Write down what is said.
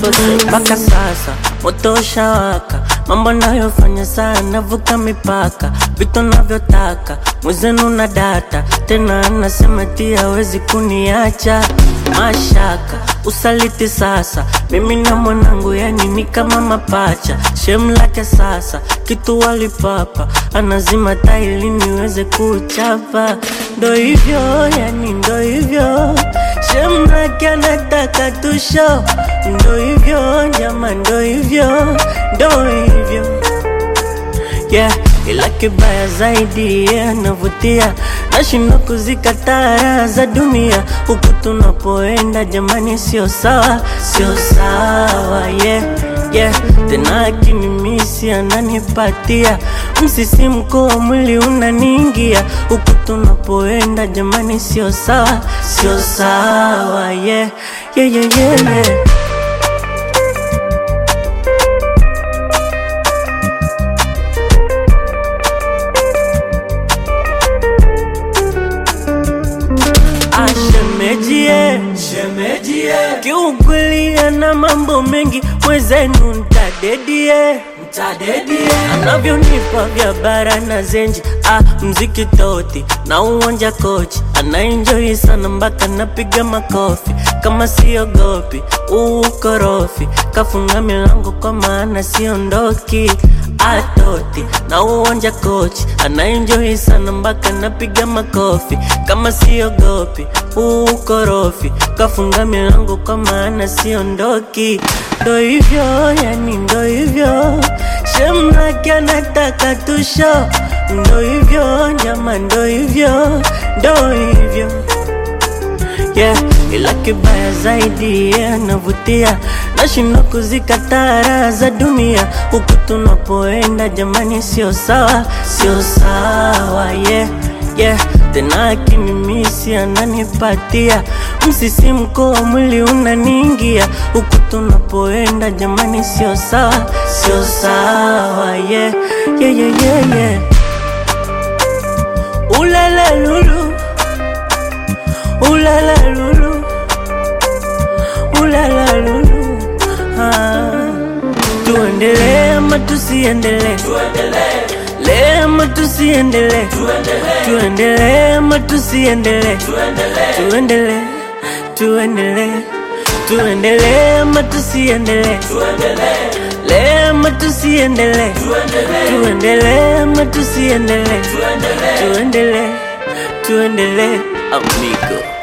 sose mpaka sasa moto ushawaka mambo nayofanya sana navuka mipaka vitu navyotaka mwezenu na data tena anasema ti hawezi kuniacha mashaka usaliti sasa mimi na mwanangu yani ni kama mapacha shem lake sasa kitu walipapa anazima taili niweze kuchapa ndo hivyo yani ndo hivyo shem lake anataka tusho ndo hivyo jama ndo hivyo ndo hivyo yeah ila kibaya zaidi yeah, anavutia nashindwa kuzikataa raha za dunia huku tunapoenda jamani sio sawa sio sawa yeah, yeah. tena akinimisi ananipatia msisimko wa mwili unaniingia huku tunapoenda jamani sio sawa sio sawa yeah, yeah, yeah, yeah, yeah. Ashemejie, Shemejie, kiukweli ana mambo mengi, mwezenu ntadedie mtadedie, anavyonipa vya bara na zenji ah, mziki toti na uwanja kochi anaenjoi sana mpaka napiga makofi kama siogopi uukorofi kafunga milango kwa maana siondoki atoti na uwanja kochi anaenjoi sana mpaka napiga makofi kama siogopi uukorofi kafunga milango kwa maana siondoki ndo hivyo yani ndo hivyo shemrake anataka tusho ndo hivyo nyama ndo hivyo ndo hivyo yeah, ila kibaya zaidi yeah, anavutia nashindwa kuzikataa raha za dunia huku tunapoenda jamani sio sawa sio sawa yeah, yeah. tena akinimisi ananipatia msisimko wa mwili unaniingia huku tunapoenda jamani sio sawa sio sawa yeah, yeah, yeah, yeah, yeah. ulele lulu ulala lulu ulala lulu ah. tuendelee ama tusiendelee tuendelee, lee ama tusiendelee tuendelee, tuendelee ama tusiendelee tuendelee, tuendelee tuendelee tuendelee ama tusiendelee tuendelee, lee ama tusiendelee tuendelee, tuendelee ama tusiendelee tuendelee. tuendelee tuendelee amigo